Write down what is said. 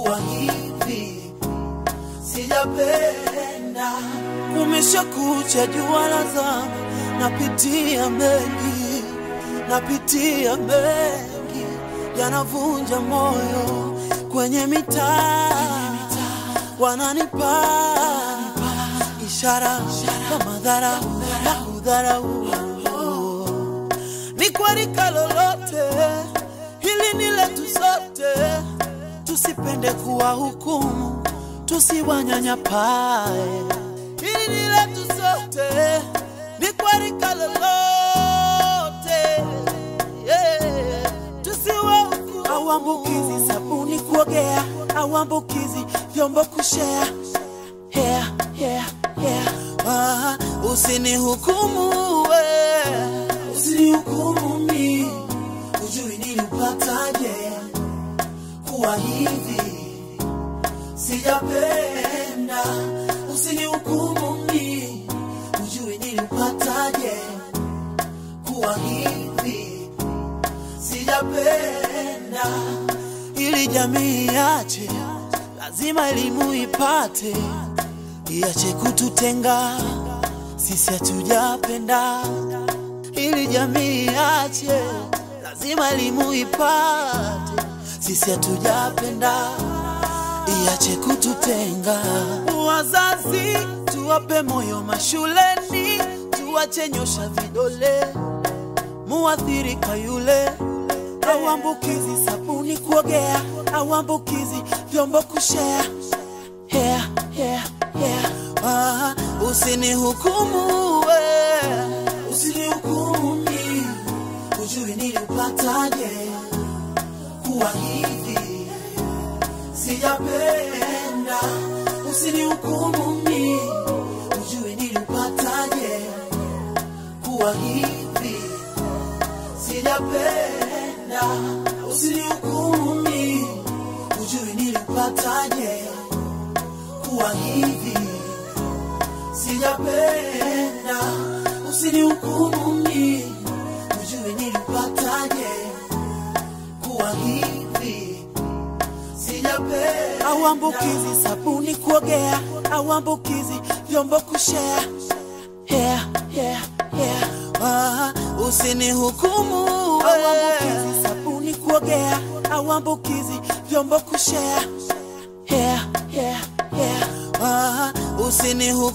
kuwa hivi sijapenda. Kumeshakucha jua la zama, napitia mengi, napitia mengi yanavunja moyo kwenye mitaa, wananipa ishara ya madhara ya kudharau. Ni kwarika lolote, hili ni letu sote, tusipende kuwa hukumu, tusiwanyanyapae. Hili ni letu sote, ni kwarika lolote, yeah. tusiwahukumu. Auambukizi sabuni kuogea, auambukizi vyombo kushea yeah, yeah, yeah. Ah, usinihukumu we, usinihukumu mi, ujui nilipataje kuwa hivi, sijapenda. Usinihukumu mi, ujui nilipataje kuwa hivi, sijapenda. Ili jamii yache, lazima elimu ipate iache kututenga, sisi hatujapenda. Ili jamii iache, lazima elimu ipate, sisi hatujapenda. Iache kututenga. Wazazi tuwape moyo mashuleni, tuwache nyosha vidole, muathirika yule auambukizi sabuni kuogea, auambukizi vyombo kushea yeah, yeah, yeah. Ah, usinihukumu we, usinihukumu mi, ujui nilipataje kuwa hivi, sijapenda. Usinihukumu mi, ujui nilipataje kuwa hivi, sijapenda. Usinihukumu mi, ujui nilipataje kuwa hivi sijapenda, usinihukumu mi, ujui nilipataje kuwa hivi sijapenda. Auambukizi sabuni kuogea, auambukizi vyombo kushea yeah, yeah, yeah. Ah, usinihukumu we. Auambukizi sabuni kuogea, auambukizi vyombo kushea yeah, yeah, yeah. Ah, usinihukumu